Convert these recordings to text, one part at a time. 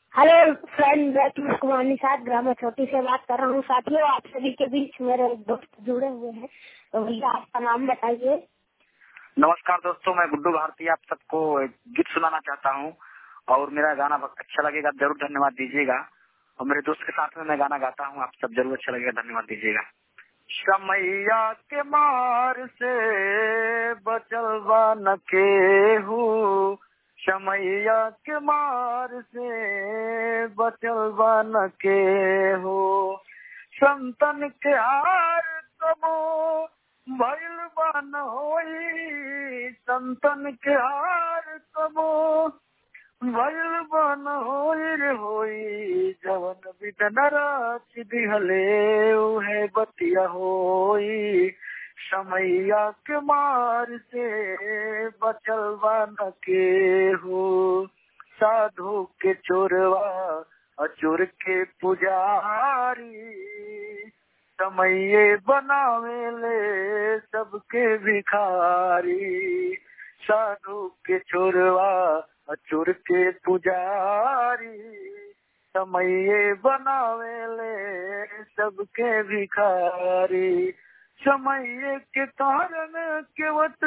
hello friend मैं Kumar Nishad gram छोटी से बात कर रहा हूँ साथियों आप सभी के बीच मेरे दोस्त जुड़े हुए हैं तो भैया आपका नाम बताइए नमस्कार दोस्तों मैं गुड्डू भारती आप सबको एक गीत सुनाना चाहता हूँ और मेरा गाना अच्छा लगेगा जरूर धन्यवाद दीजिएगा और मेरे दोस्त के साथ में मैं गाना गाता हूँ आप सब जरूर अच्छा लगेगा धन्यवाद दीजिएगा समैया के मार से बचलवा न के हूँ समैया के मार से बचलवा न के हो संतन के हार कबो भैल बन होई संतन के हार कबो भैल बन होई रे होई जवन बिदन रात दिहले है बतिया होई समैया के मार से बचलवा न के हो साधु के चोरवा अचोर के पुजारी समये बनावे ले सबके भिखारी साधु के चोरवा अचोर के पुजारी समये बनावे ले सबके भिखारी समय के कारण केवट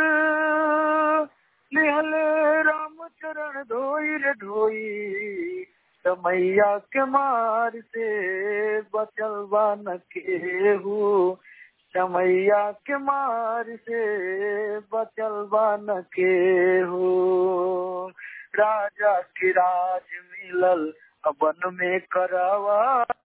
निहल राम चरण धोई रे धोई समैया के मार से बचलवा न के हो समैया के मार से बचलवा न के हो राजा की राज मिलल अबन में करावा